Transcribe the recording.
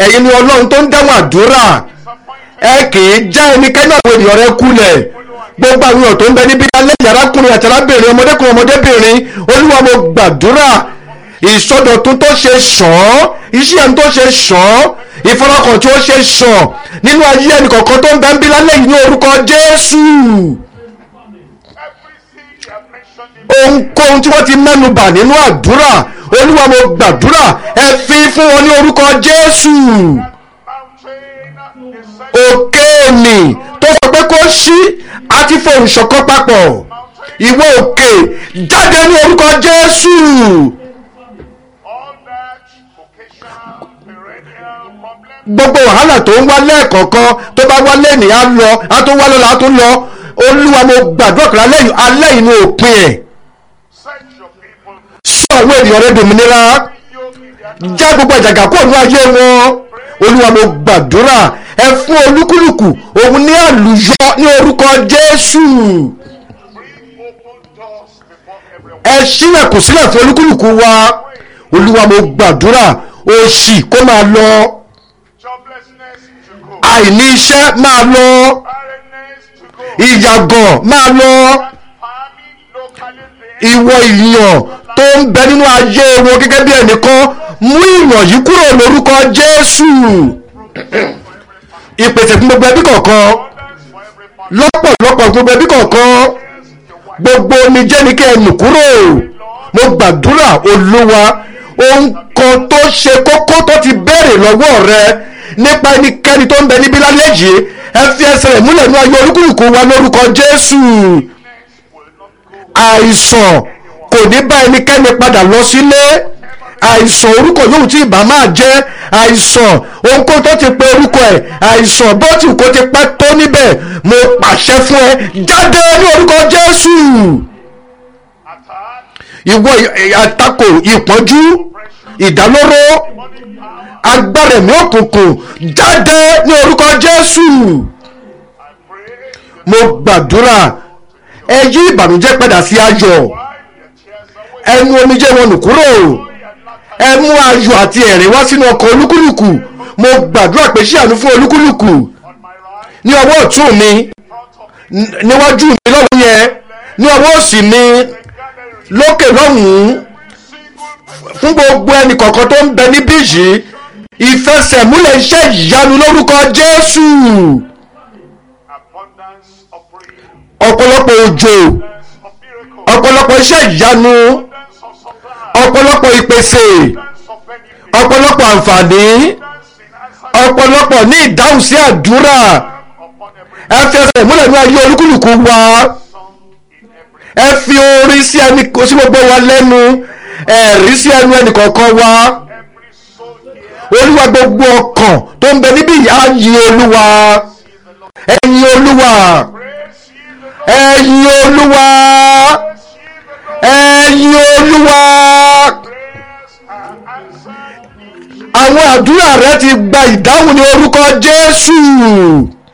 ẹ̀yin ni ọlọ́run tó ń dáhùn àdúrà ẹ kì í já ẹnikẹ́ni àwọn ènìyàn rẹ kulẹ̀ gbogbo àwọn èèyàn tó ń bẹ níbi alẹ́ yàrákùnrin àti arábìnrin ọmọdékùnrin ọmọdébìnrin olúwa mo gbàdúrà ìsọdọ̀tun tó ṣe ṣàn iṣẹ́ ẹni tó ṣe ṣàn ìfarakàn tí ó ṣe ṣàn nínú ayé ẹnì kọ̀ọ̀kan tó ń bẹ ń bí lálẹ́ yìí ní orúkọ jésù ohunkóhun tí wọ́n ti mẹ́nu bà nínú àdúrà olúwa mo gbàdúrà ẹ fi fún wọn ní orúkọ jésù òkè ènì tó sọ pé kó ṣí àti fohùn ṣọ̀kan papọ̀ ìwọ òkè jáde ní orúkọ jésù gbogbo wàhálà tó ń wá lẹ́ẹ̀kọ̀ọ̀kan tó bá wá lẹ́nìí á lọ á tó wá lọ́la á tó lọ olúwa mo gbàdúrà pé alẹ́ yìí alẹ́ yìí ni òpin ẹ̀ sọ àwọn ènìyàn rẹ dòmìnira já gbogbo àjàgà kúrò ní ayé wọn olúwa mo gbàdúrà ẹ fún olúkúlùkù òun ní àlùyọ ní orúkọ jésù ẹ ṣílẹ̀kùn sílẹ̀ fún olúkúlùkù wa olúwa mo gbàdúrà òṣì kó máa lọ àìní iṣẹ́ máa lọ ìyàgàn máa lọ ìwọ ìyàn tó ń bẹ nínú ayé wọn gẹ́gẹ́ bí ẹnìkan mú ìyàn yìí kúrò lórúkọ jésù ìpèsè fún gbogbo ẹbí kọ̀ọ̀kan lọ́pọ̀lọpọ̀ gbogbo ẹbí kọ̀ọ̀kan gbogbo omijé ni kí ẹ nù kúrò mo gbàdúrà olúwa ohun kan tó ṣe kókó tó ti béèrè lọ́wọ́ rẹ nípa ẹnikẹ́ni tó ń bẹ níbí lálẹ́ yìí ẹ fi ẹsẹ̀ rẹ̀ múlẹ̀ ní ayé olúkúlùkù wa lórúkọ jésù àìsàn kò ní bá ẹnikẹ́ni padà lọ sílé àìsàn orúkọ yóò tí ìbá máa jẹ́ àìsàn ohunkóhun tó ti pe orúkọ ẹ̀ àìsàn bó ti kó ti pẹ́ tó níbẹ̀ mo pàṣẹ fún ẹ jáde ní orúkọ jésù ìwọ àtakò ìpọ́njú ìdálóró agbára ẹ̀mí òkùnkùn jáde ní orúkọ jésù mo gbàdúrà ẹ yí ìbànújẹ́ padà sí ayọ̀ ẹ mú omijé wọn nù kúrò ẹ mú ayọ̀ àti ẹ̀rín wá sínú ọkọ̀ olúkúlùkù mo gbàdúrà pé ṣí àánú fún olúkúlùkù ní ọwọ́ ọ̀tún mi níwájú mi lọ́wọ́ yẹn ní ọwọ́ òsì mi lókè lọ́hùn-ún fún gbogbo ẹnì kọ̀ọ̀kan tó ń bẹ níbí yìí ìfẹsẹ̀múlẹ̀ iṣẹ́ ìyanu lórúkọ jésù ọ̀pọ̀lọpọ̀ òjò ọ̀pọ̀lọpọ̀ iṣẹ́ ìyanu ọ̀pọ̀lọpọ̀ ìpèsè ọ̀pọ̀lọpọ̀ àǹfààní ọ̀pọ̀lọpọ̀ ní ìdáhùn sí àdúrà ẹ fi ẹsẹ̀ múlẹ̀ ní ayé olúkúlùkù wa ẹ fi orin sí ẹni sí gbogbo wa lẹ́nu ẹ̀rí sí ẹnu ẹnì kọ̀ọ̀kan wa olúwa gbogbo ọkàn tó ń bẹ níbí yìí á yin olúwa ẹ̀yin olúwa ẹ̀yin olúwa ẹ̀yin olúwa àwọn àdúrà rẹ ti gba ìdáhùn ní orúkọ jésù